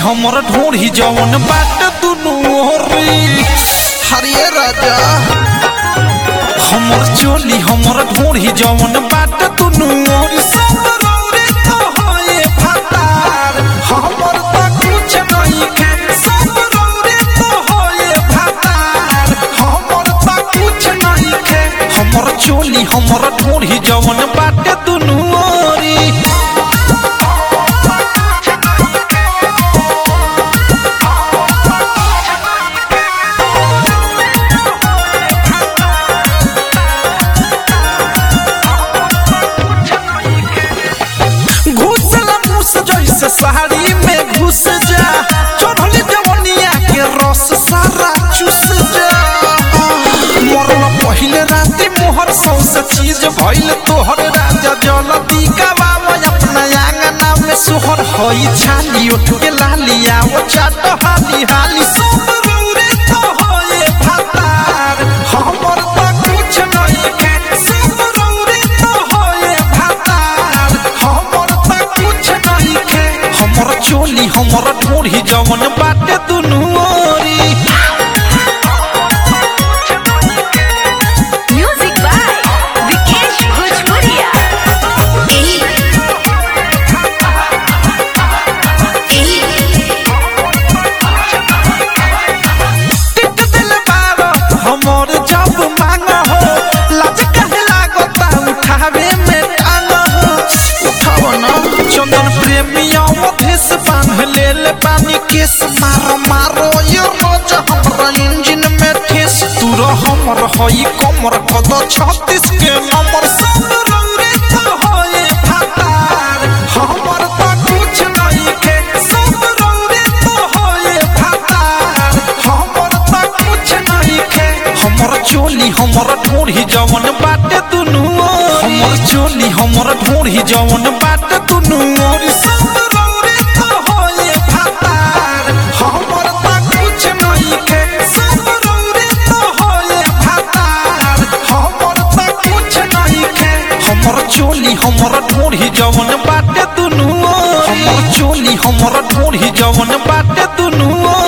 हमर ढोढ़ी जवन बाट दुनू ओरी हरिये राजा हमर चोली हमर ढोढ़ी जवन बाट दुनू ओरी सब रौरे तो होए फतार हमर त कुछ नहीं के सब रौरे तो होए फतार हमर त कुछ नहीं के हमर चोली हमर ढोढ़ी जवन बाट दुनू ओरी घुसल मुस जैसे साड़ी में घुस जा चढ़ल जवनिया के रस सारा चूस जा मरल पहिले राती मोहर सौसे चीज भइल तोहर राजा जलती गवाम अपना आंगना में सोहर हई छाली उठ के लालिया वो चाट हाली हाली सब रौरे तो होए फतार हमर त कुछ नहीं के सब रौरे तो होए फतार हमर त कुछ नहीं के हमर चोली हमर ढोढ़ी जवन बाटे दुनू ओरी Music by Vikesh Bhojpuria. टिक दिल बारो हमर जब मांग हो लाज कहे लागता उठावे में टांग हो उठाव न चंदन प्रेमिया मधेस बांध ले ले पानी केस मारो मारो ये रोज हमरा इंजन में ठेस तूर हमर हई कमर कद छत्तीस के नंबर सब रौरे तो होए फतार हमर त कुछ नहीं के सब रौरे तो होए फतार हमर त कुछ नहीं के हमर चोली हमर ढोढ़ी जवन बाटे दुनू ओरी। हमर चोली हमर ढोढ़ी जवन बाटे दुनू ओरी सब रौरे तो होए फतार हमर त कुछ नहीं के सब रौरे तो होए फतार हमर त कुछ नहीं के हमर चोली हमर ढोढ़ी जवन बाटे दुनू ओरी। हमर चोली हमर ढोढ़ी जवन बाटे दुनू ओरी।